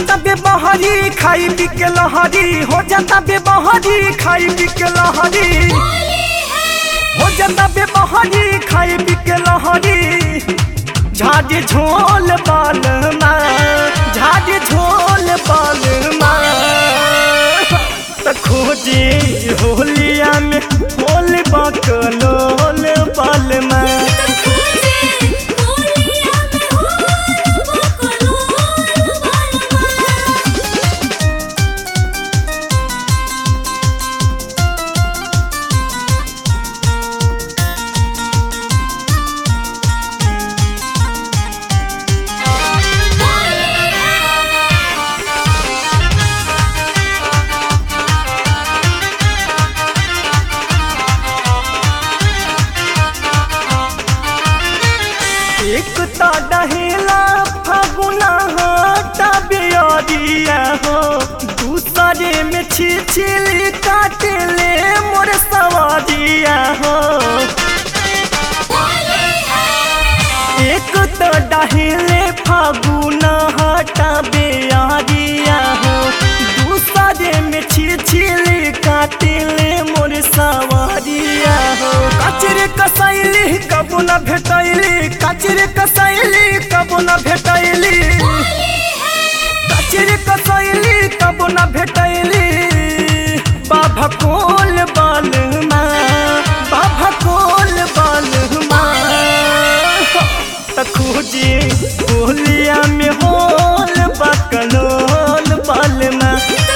जाता बेबहरी खाई पी के लहरी हो जाता बेबहरी खाई पी के लहरी हो जाता बेबहरी खाई पी के लहरी झाड़ी झोल बाल झाड़ी झोल बाल त खोजी होलिया में होल बकलोल बाल एक ता डहेला फगुना हाटा बियरिया हो दूसरे में छिछिली काटले मोर सवारिया हो एक तो डहेले फगुना हाटा बियरिया हो दूसरे में छिछिली काटले मोर सवारिया हो कचरे कसैली कबू न भेटैली कचरे कसैली कबू न भेटैली कचरे कसैली कबू न भेटैली बाबा कोल बालमा बाबा कोल बालमा त खोजी बोलिया में होल बकलोल बालमा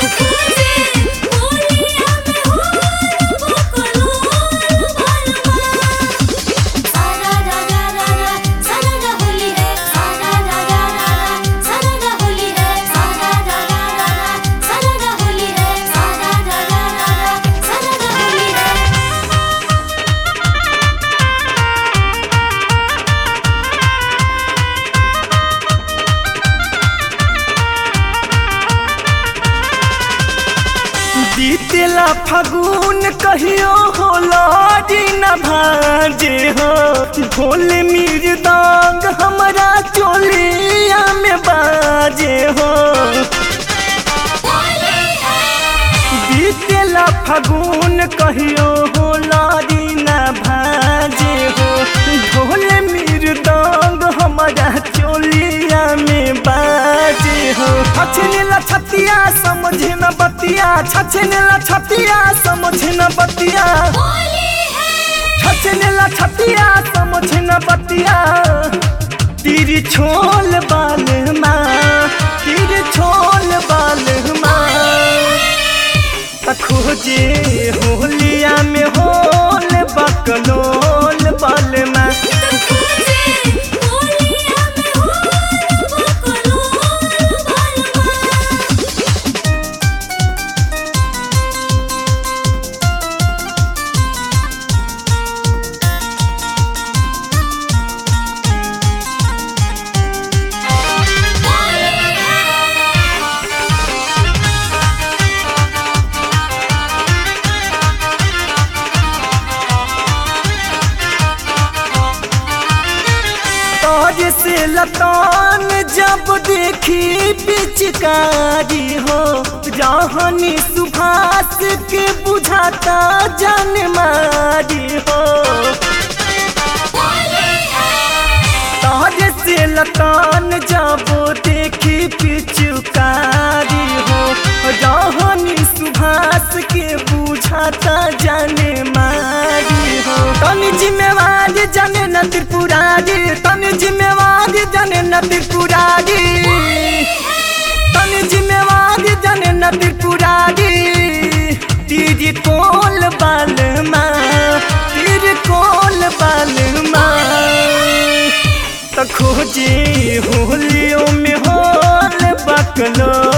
बीतेला फगुन कहियो होला दिन भाजे हो ढोल मिर्दांग हमरा चोलिया में बाजे हो बीतेला फगुन कहियो होला दिन भाजे हो ढोल मिर्दांग हमरा चोलिया में बाजे हो छछनेला छतिया समझ न बतिया छछनेला छतिया समझ न बतिया छछनेला छतिया समझ न बतिया तीर छोल बाल माँ तीर छोल बाल माँ खोजे होलिया में होल बकलोल बाल माँ तोज से लतान जब देखी पिचकारी हो जहानी सुभाष के बुझाता जन मारी हो तोज से लतान जब देखी पिचकारी हो जहानी सुभाष के बुझाता जन मारी हो तनी जिम्मेवारी जने न त्रिपुरारी तनी जिम्मेवारी जने न त्रिपुरारी तनी जिम्मेवारी जने न त्रिपुरारी तीर कोल बाल माँ तीर कोल बाल माँ त खोजी होलियों में होल बकलो